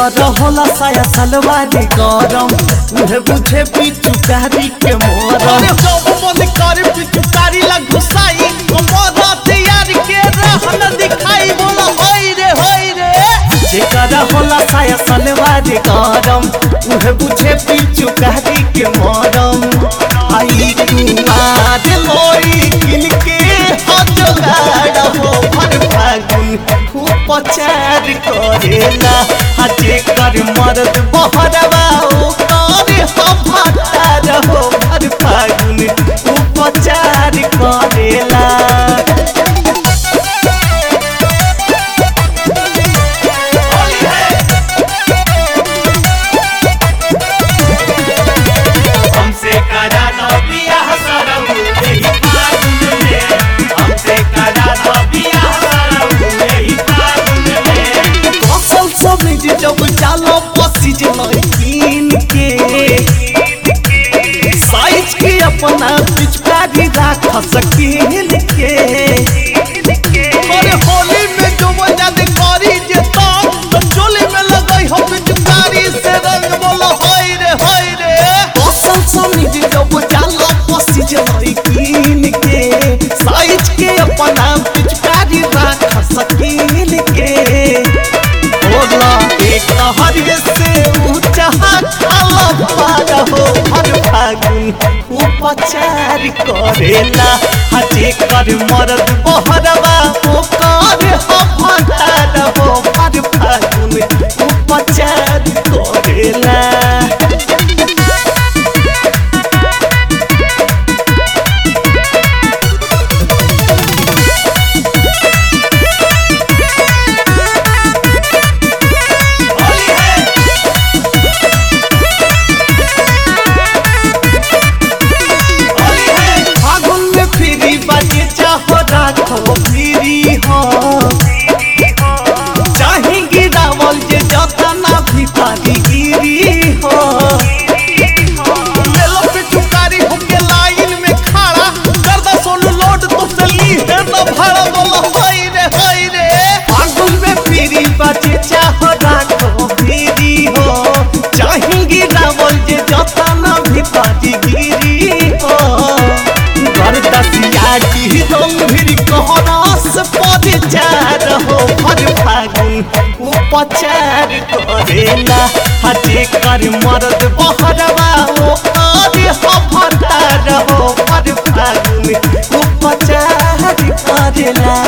जेकर होला साया सलवारी गरम उहे बुझे पिचुकारी के मोरम अरे जब मन करे पिचुकारी ला घुसाई कमर तैयार के रहन दिखाई बोला होई रे होई रे जेकर होला साया सलवारी गरम उहे बुझे पिचुकारी के मोरम आई कुमार लोई किन के हजगाड़ हो भर फागुन खूब पचार करेला आ जेकर मर्द बहरवा ओ करे हम भतार हो भर फागुन खूब पचार करेला हमसे करा दो बियाह सरम यही फागुन में हमसे करा दो बियाह सरम यही फागुन में असल सब्जी जब चालो पसी जलकीन के साइज के अपना पिचकारी राख सकीन के अरे होली में जो मजा दे करी जे तब तो चोली में लगई हो पिचुकारी से रंग बोला होई रे होई रे असल सब्जी जब चालो पसी जलकीन के साइज के अपना पिचकारी राख सकीन के बोला एक हरिये से ऊंचा खाला पार हो हर फागुन उपचार करेला हजे कर मरद बहरवा ओ कर हमार हो हर फागुन उपचार करेला फागुन में फ्री बाजे चाहो राखो फ्री हो चाहे गिरावल जे जतना भी पारी गिरी हो ले लो पिचुकारी होके लाइन में खड़ा कर दो सोनू लोड तो से ली है ना भाड़ा बोला होई रे होई रे फागुन में फ्री बाजे चाहो राखो फ्री हो चाहे गिरावल जे जतना भी पारी गिरी हो घर दसिया की रंग भी कहरस पर चार हो भर फागुन उपचार करेला हजे कर मर्द बहरवा ओ करे हफतार हो भर फागुन उपचार करेला